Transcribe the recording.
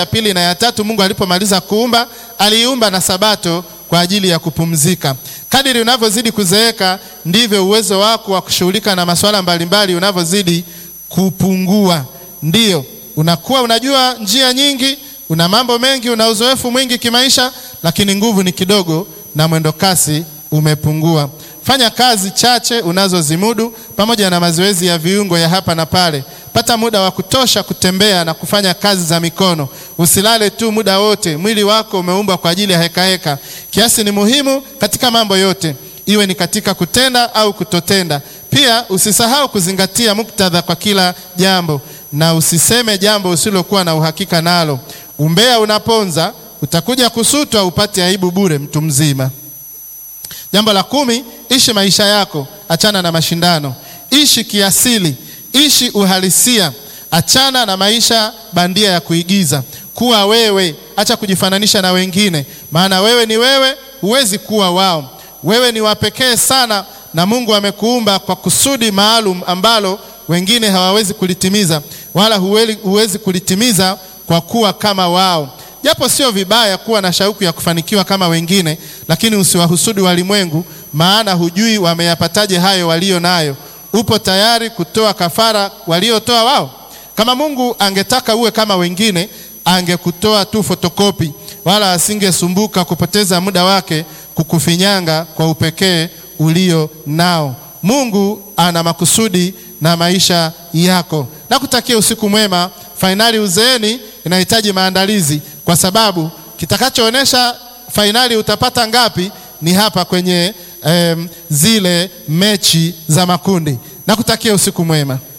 ya pili na ya tatu, Mungu alipomaliza kuumba aliiumba na sabato kwa ajili ya kupumzika. Kadiri unavyozidi kuzeeka ndivyo uwezo wako wa kushughulika na masuala mbalimbali unavyozidi kupungua. Ndiyo, unakuwa unajua njia nyingi, una mambo mengi, una uzoefu mwingi kimaisha, lakini nguvu ni kidogo na mwendo kasi umepungua. Fanya kazi chache unazozimudu pamoja na mazoezi ya viungo ya hapa na pale. Pata muda wa kutosha kutembea na kufanya kazi za mikono. Usilale tu muda wote. Mwili wako umeumbwa kwa ajili ya hekaheka. Kiasi ni muhimu katika mambo yote, iwe ni katika kutenda au kutotenda. Pia usisahau kuzingatia muktadha kwa kila jambo, na usiseme jambo usilokuwa na uhakika nalo. Umbea unaponza, utakuja kusutwa upate aibu bure, mtu mzima. Jambo la kumi, ishi maisha yako, achana na mashindano. Ishi kiasili, ishi uhalisia, achana na maisha bandia ya kuigiza. Kuwa wewe, acha kujifananisha na wengine, maana wewe ni wewe, huwezi kuwa wao. Wewe ni wa pekee sana, na Mungu amekuumba kwa kusudi maalum ambalo wengine hawawezi kulitimiza, wala huwezi, huwezi kulitimiza kwa kuwa kama wao. Japo sio vibaya kuwa na shauku ya kufanikiwa kama wengine, lakini usiwahusudu walimwengu, maana hujui wameyapataje hayo walio nayo. Upo tayari kutoa kafara waliotoa wao? Kama Mungu angetaka uwe kama wengine, angekutoa tu fotokopi, wala asingesumbuka kupoteza muda wake kukufinyanga kwa upekee ulio nao. Mungu ana makusudi na maisha yako. Nakutakia usiku mwema. Fainali uzeeni inahitaji maandalizi, kwa sababu kitakachoonyesha fainali utapata ngapi ni hapa kwenye em, zile mechi za makundi. Nakutakia usiku mwema.